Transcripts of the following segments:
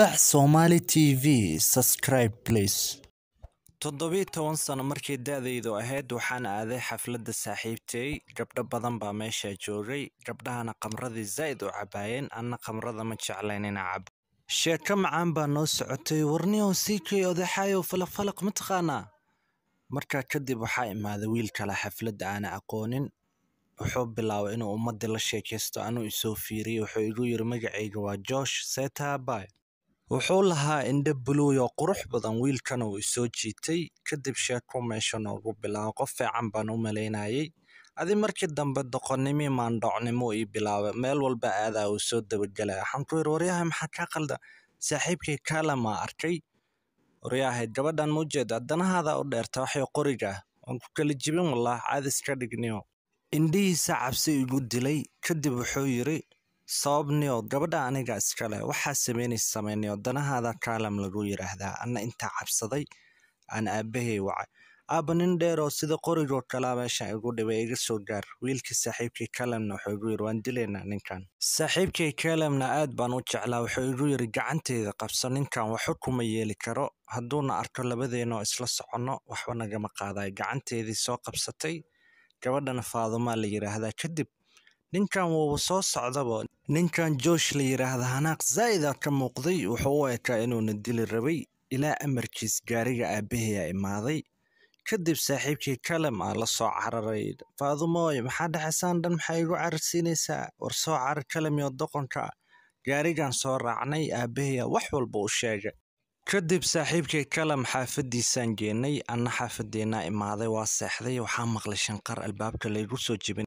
Fasax Somali TV. Subscribe please. toddobiyi toban sano markii da'daydu ahayd waxaan aaday xafladda saaxiibtay gabdho badan baa meesha joogay gabdhahana khamradii zaa'id u cabaayeen anna khamrada ma jeclayn inaa cabo sheeko macaan baa noo socotay warniyow siikay odaxaayow falaqfalaq ma taqaanaa markaa kadib waxaa imaaday wiil kale xafladda aana aqoonin wuxuu bilaabay inuu ummadii la sheekaysto anuu isoo fiiriyey wuxuu igu yiri magacayga waa joosh seetaabay wuxuu lahaa indho buluuy oo qurux badan wiilkana uu isoo jiitay kadib sheeko meesha noogu bilaabo qof fiican baan u malaynayay adi markii dambe doqonnimii maandhocnimo ii bilaabay meel walba aadaa uu soo dabagelaya waxaan ku yiri waryahay maxaa kaa qalda saaxiibkay kaalamaa arkay waryahay gabadhan ma ujeeda danahaada u dheerta waxay qoriga ah waan ku kala jibin wallah caadi iska dhigniyo indhihiisa cabsi igu dilay kadib wuxuu yiri sababniyo gabadha aniga iskale waxaa sameynaysa samaynayo danahaada kaalam lagu yidhaahdaa anna intaa cabsaday aan aabbahay wacay aabba nin dheer oo sida qorigoo kalaa meesha igu dhibay iga soo gaar wiilkii saaxiibkii kalamna wuxuu igu yiri waan dilaynaa ninkan saaxiibkii kalamna aad baan u jeclaa wuxuu igu yiri gacanteyda qabso ninkan waxba kuma yeeli karo hadduuna arko labadeenoo isla soconno waxba nagama qaadayo gacanteedii soo qabsatay gabadhana faadumaa la yidhaahdaa kadib ninkan wuuba soo socdaba ninkan joosh la yidhaahda hanaaq zaa'ida ka muuqday wuxuu u ekaa inuuna dili rabay ilaa amarkiis gaariga aabbahayaa imaaday kadib saaxiibkii kalam aa la soo cararay faadumooy maxaa dhexaysaan dhan maxaa igu cararsiinaysaa war soo carar kalamiyo doqonka gaarigan soo raacnay aabbahayaa wax walba u sheegay kadib saaxiibkii kalam xaafaddiisaan geenay anna xaafadeennaa imaaday waa seexday waxaa maqlay shanqar albaabka laygu soo jibin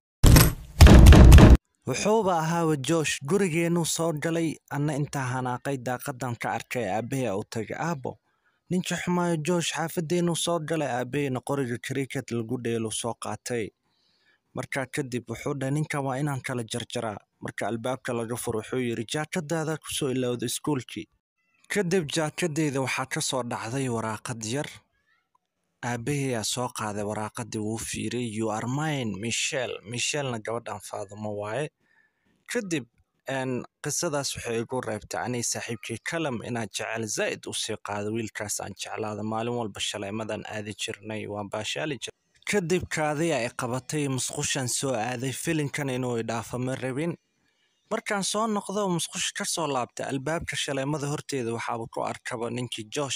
wuxuuba ahaaba joosh gurigeennuu soo galay anna intaa hanaaqay daaqadan ka arkay aabbahay u tagay aabbo ninkii xumaayo joosh xaafadeennuu soo galay aabbahayna qoriga kriket lagu dheelu soo qaatay markaa kadib wuxuu dhahay ninkan waa inaan kala jarjaraa marka albaabka laga fur wuxuu yidhi jaakadaada kusoo ilowda iskuulkii kadib jaakadeyda waxaa ka soo dhacday waraaqad yar aabbahayaa soo qaaday waraaqadii wuu fiiray you are mine michel michelna gabadhan faadumo waaye kadib qisadaas waxay igu reebtay anay saaxiibkii kalam inaan jecel zaa'id u sii qaado wiilkaas aan jeclaada maalin walba shalaymadan aadi jirnay waan baashaali jir kadib kaadiya ay qabatay musqushan soo aaday filinkan inuu idhaafo ma rabin markaan soo noqdo musqusha ka soo laabtay albaabka shaleemada horteeda waxaaba ku arkaba ninkii joosh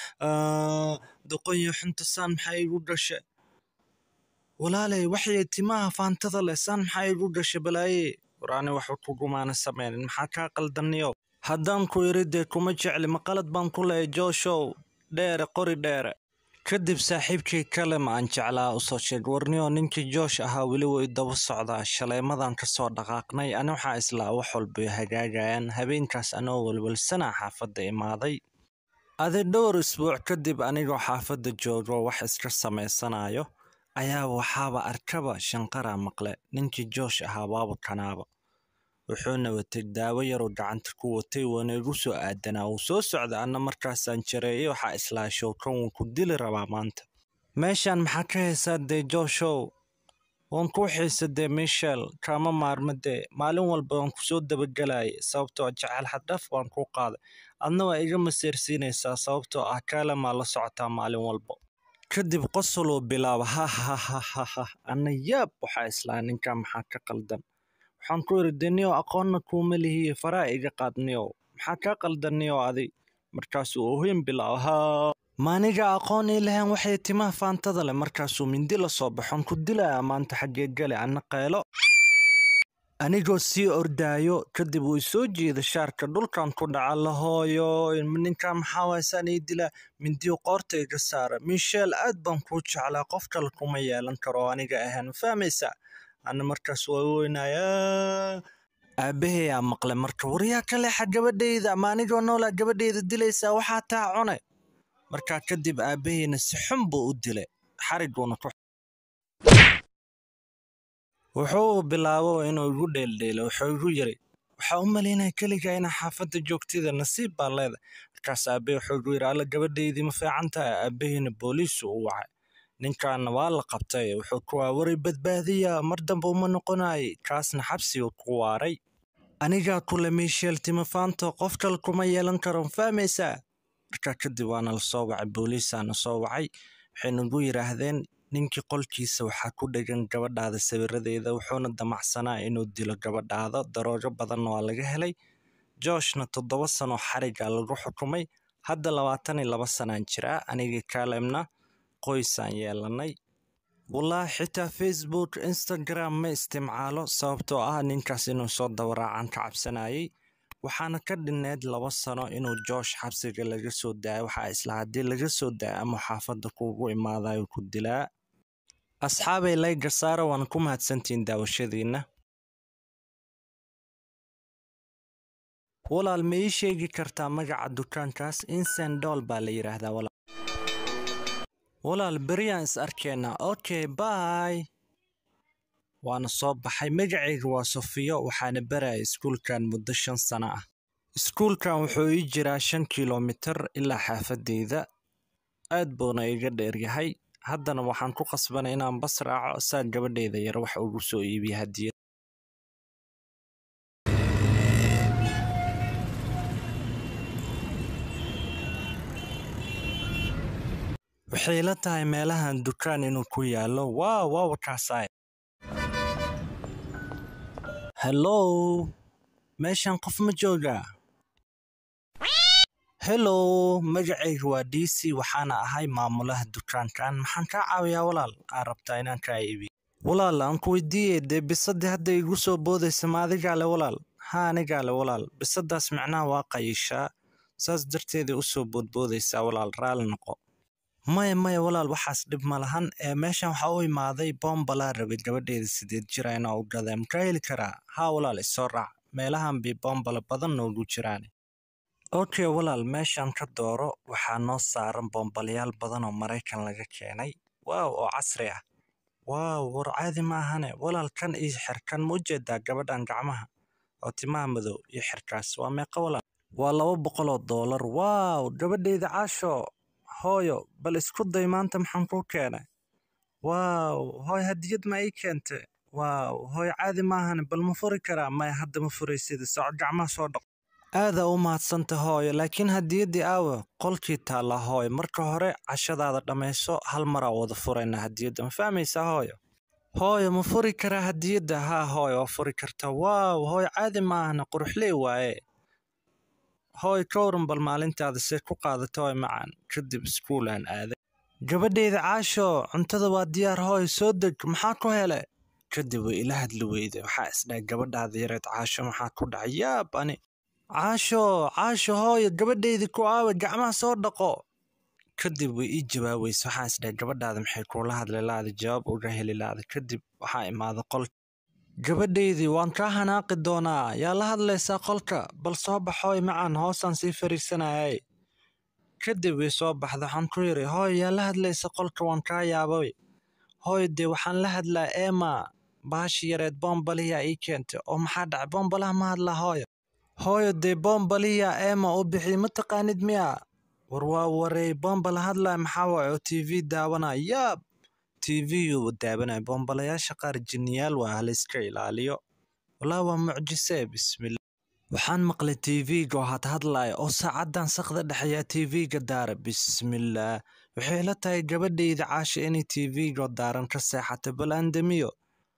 ahaa doqonyo xunta saan maxaa igu dhashe walaaley waxyay timaha faantada leh saan maxaa igu dhashe balaaye waraani waxba kugumaana sameynin maxaa kaa qaldaniyo haddaan ku iri dee kuma jecli maqalad baan ku lehay jooshow dheere qori dheere kadib saaxiibkii kalem aan jeclaa usoo sheeg warniyo ninkii joosh ahaa weli way daba socdaa shaleemadan ka soo dhaqaaqnay ani waxaa islaa wax walbay hagaagayaan habeenkaas anoo welwelsanaa xaafadda imaaday adi dhowr isbuuc kadib anigoo xaafadda joogo wax iska samaysanayo ayaa waxaaba arkaba shanqaraa maqle ninkii joosh ahaa waaba kanaaba wuxuuna watay daawo yaroo gacanta ku watay waana igu soo aadanaa wuu soo socda anna markaasaan jareeyay waxaa islaa showkan wuu ku dili rabaa maanta meeshan maxaa ka haysaa dee jooshow waan kuu xiisa dee michel kaama maarma dee maalin walba waan kusoo dabagelayay sababtoo jecel xaddhaaf waan kuu qaaday adna waa iga maseersiinaysaa sababtoo ah kaalamaa la socotaa maalin walba kadib qosoluu bilaaba ha ha ha ha ha anna yaab waxaa islaa ninkan maxaa ka qaldan waxaan ku yidhi deniyow aqoonna kuuma lihiye faraa iga qaadniyow maxaa kaa qaldaniyow adi markaasuu ohin bilaabo haa maaniga aqoon ii lahayn waxay timaha faantada leh markaasuu mindi la soo baxon ku dilaya maanta xaggee gale anna qaylo anigoo sii ordaayo kadib uu soo jeeda shaarka dhulkan ku dhaca lahooyo ninkan maxaa waysaan ii dilaa mindiyo qoorta iga saara michel aad baan kuu jeclaa qof kale kuma yeelan karo aniga ahaan ma fahmaysaa ana markaas waa weynayaa aabbahayaa maqle marka waryaa ka leexa gabadhayda ama anigoo noolaa gabadhayda dilaysaa waxaa taa cune markaa kadib aabbahayna si xun buu u dilay xariguuna ku wuxuu bilaabo inuu igu dheeldheelo wuxuu igu yiri waxaa u malaynaya keligaa inaa xaafadda joogtida nasiib baa leedahay markaas aabbahay wuxuu igu yiri alla gabadhaydii ma fiican tahay aabbahayna booliisu u wacay ninkaana waa la qabtay wuxuu ku waa waray badbaadiya mar dambe uma noqonayay kaasna xabsigu ku waaray anigaa kule miisheel timafaanto qof kale kuma yeelan karo fahmaysaa markaa kadib waana la soo wacay booliisaana soo wacay waxay nagu yidhaahdeen ninkii qolkiisa waxaa ku dhegan gabadhaada sawiradeeda wuxuuna damacsanaa inuu dilo gabadhaada daroojo badanna waa laga helay jooshna toddoba sano xariga lagu xukumay hadda labaatan iyo laba sanaan jiraa anigii kaalemna qoysaan yeelanay wallaahi xitaa facebook instagram ma isticmaalo sababtoo ah ninkaas inuu soo dawaraacan ka cabsanayay waxaana ka dhineed laba sano inuu joosh xabsiga laga soo daayo waxaa isla haddii laga soo daayo ama xaafadda kuugu imaadayo ku dilaa asxaabay layga saara waana ku mahadsantihiin daawashadiinna walaal ma ii sheegi kartaa magaca dukaankaas insendol baa la yidhaahdaa walaal walaal beriyaan is arkeenaa okay bay waana soo baxay magacayga waa sofiyo waxaana baraya iskuulkan muddo shan sano ah iskuulkan wuxuu ii jiraa shan kilomitir ilaa xaafadeyda aad buuna iga dheeryahay haddana waxaan ku qasbanay inaan bas raaco saa gabadheyda yar wax ugu soo iibiya hadiyad waxay la tahay meelahan dukaan inuu ku yaallo waaw waaw kaasaay hellow meeshan qof ma joogaa hellow magacayga waa d c waxaana ahay maamulaha dukaankan maxaan kaa caawiyaa walaal aa rabtaa inaan kaa iibiyo walaal aan ku weydiiyey dee bisadii hadda igu soo boodaysa ma adigaa le walaal ha anigaa le walaal bisadaas macnaha waa qayishaa saas darteeday u soo boodboodaysaa walaal raali noqo maya maya walaal waxaas dhib ma lahan ee meeshan waxaa u imaaday boombalaa rabay gabadheeda sideed jira inaa u gadaa makaa heli karaa haa walaal isoo raac meelahan bay boombala badan noogu jiraan okay walaal meeshan ka dooro waxaa noo saaran boombalayaal badan oo maraykan laga keenay waaw oo casri ah waaw war caadi ma ahane walaal kan iyo xirkan ma ujeedaa gabadhan gacmaha oo timaha madow iyo xirkaas waa meeqa walaal waa laba boqoloo doolar waaw gabadheyda caasho hooyo bal isku day maanta maxaan kuu keenay waaw hooy hadiyad ma ii keente waaw hooy caadi maahane bal ma furi karaa maya hadda ma furaysida soco gacmaha soo dhaq aadaa u mahadsanta hooyo laakiin hadiyaddii aawe qolkii taalla hooy marka hore cashadaada dhammayso hal maraa wada furayna hadiyadda ma fahmaysaa hooyo hooyo ma furi karaa hadiyadda haa hooy waa furi kartaa waaw hooy caadi maahane quruxley waaye hooy ka waran bal maalintaada see ku qaadata hooy macaan kadib iskuulaan aaday gabadheyda caasho cuntada waa diyaar hooy soo deg maxaa ku hele kadib way ila hadli weyday waxaa isdhahay gabadhaada yareed caasho maxaa ku dhacay yaab ani caasho caasho hooyo gabadheydii ku aawe gacmaha soo dhaqo kadib way ii jawaabaysa waxaan isdhahay gabadhaada maxay kuula hadli laada jawaab uga heli laada kadib waxaa imaada qolka gabadheydii waan kaa hanaaqi doonaa yaa la hadlaysaa qolka bal soo baxooy macaan hoosaan sii fariisanayay kadib way soo baxda waxaan ku yidhi hooy yaa la hadlaysa qolka waan kaa yaabay hooy dee waxaan la hadlaa eema baashi yareed boombaliyaa ii keentay oo maxaa dhacay boombalaha ma hadlaa hooyo hooyo dee boombaliyaa eema u bixiy ma taqaanid miya war waa wareey boombala hadlaa maxaa waaye oo t v daawanaa yaab t v-gu daawanaya boombalayaasha qaar jinniyaal waa halayska ilaaliyo walaa waa mucjise bismillah waxaan maqlay t v-ga had hadlaya oo saacaddan sakda dhexeeyaa t v-ga daara bismillaah waxay la tahay gabadheyda caasha inay t v-ga daaran ka seexatay bal aan damiyo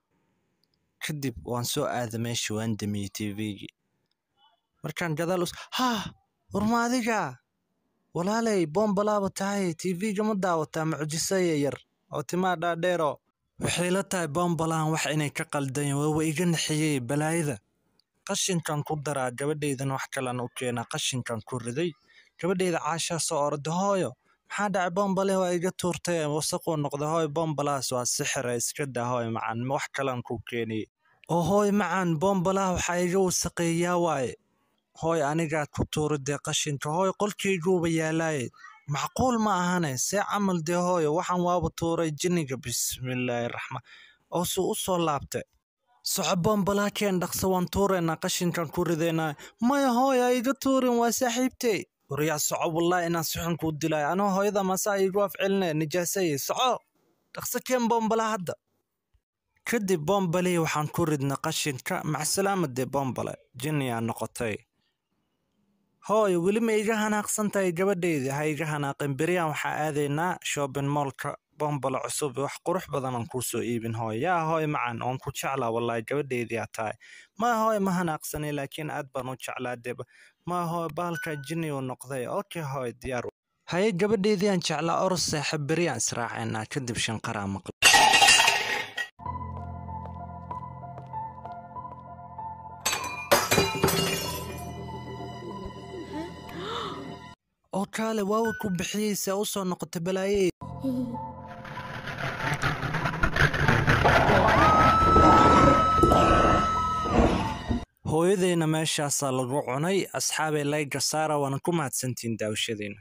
kadib waan soo aada meesha waan damiyey t v-gii markaan gadaal us haa warma adiga walaalay boombalaaba tahay t v-ga ma daawataa mucjisaya yar oo timaa dhaadheero waxay la tahay boombalaan wax inay ka qaldayn waawa iga naxiyey balaayada qashinkan ku daraa gabadheydan wax kalan u keenaa qashinkan ku riday gabadheyda caashaa soo orda hooyo maxaa dhacay boombale waa iga tuurtay wasaquu noqda hooy boombalahaas waa sixira iska daa hooy macaan wax kalan ku keeniyey oo hooy macaan boombalaha waxaa iga wasaqeeyaa waaye hooy anigaa ku tuuridee qashinka hooy qolkayguuba yaalaaye macquul ma ahane see camal dee hooyo waxaan waaba tuuray jinniga bismillaahi raxmaan oo suu u soo laabtay soco boombalaha keen dhaqso waan tuuraynaa qashinkan ku ridaynaa maya hooy ha iga tuurin waa saaxiibtey waryaa soco wallaahi inaan suxun kuu dilaayo anoo hooyada masaa iigu afcelinaya nijaasaye soco dhaqso keen boombalaha hadda kadib boombalihii waxaan ku ridna qashinka macsalaamade boombale jinniyaa noqotay hooy weli ma iga hanaaqsan tahay gabadheydii ha iga hanaaqin beriyaan waxaa aadaynaa shopping moolka boombale cusub wax qurux badan aan kuu soo iibin hooy yaa hooy macan oon ku jeclaa wallaahi gabadheydiyaa tahay ma hooy ma hanaaqsanay laakiin aad baan u jeclaa deba ma hooy baalka jinni uu noqday okay hooy diyaar haye gabadheydii aan jeclaa oros saaxiib beriyaan israacaynaa kadib shanqaraa maqla oo kaale waawa ku bixiyeysa u soo noqota balaaye hooyadeyna meeshaasaa lagu cunay asxaabay layga saara waana ku mahadsantihiin daawashadiina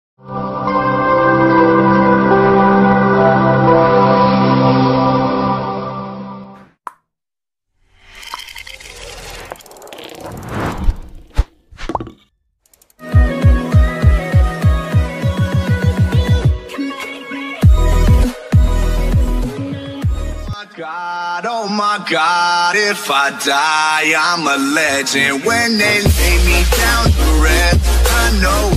God, oh my God, if I die, I'm a legend. When they lay me down to rest, I know